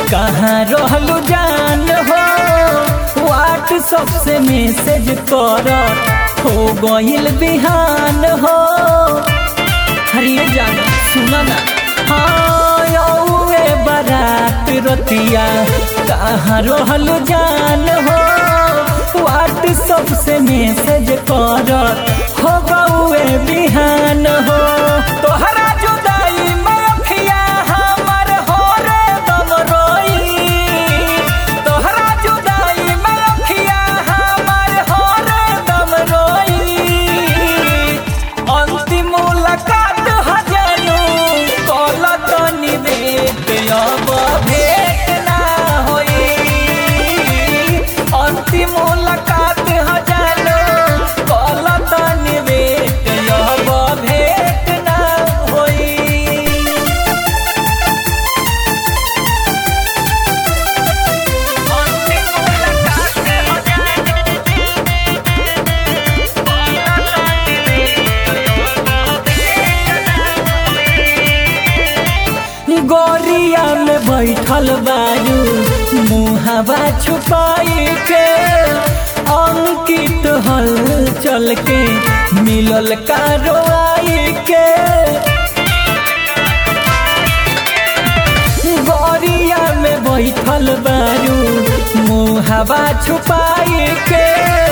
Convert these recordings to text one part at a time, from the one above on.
कहाँ रहलू जान हो व्हाट्सअप से मैसेज कर हो गइल बिहान हो हरिये जान सुना ना हाँ यौए बारात रतिया कहाँ रहलू जान हो व्हाट्सअप से मैसेज कर हो गौए बिहान हो तोहरा जुदाई में अखिया हमर हो रे दम रोई तोहरा जुदाई में अखिया हमर हो रे दम रोई अंतिम मुलाकात हजानु कल तनी देत अब भेट ना होई अंतिम मुलाकात हजानु कल तनी देत अब भेट ना होई गोरिया में बैठल बारू मुहावा छुपाई के अंकित हल चल के मिलल कारवाई के गोरिया में बैठल बारू मुहावा छुपाई के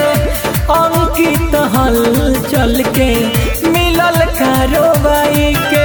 अंकित हल चल के मिलल कारवाई के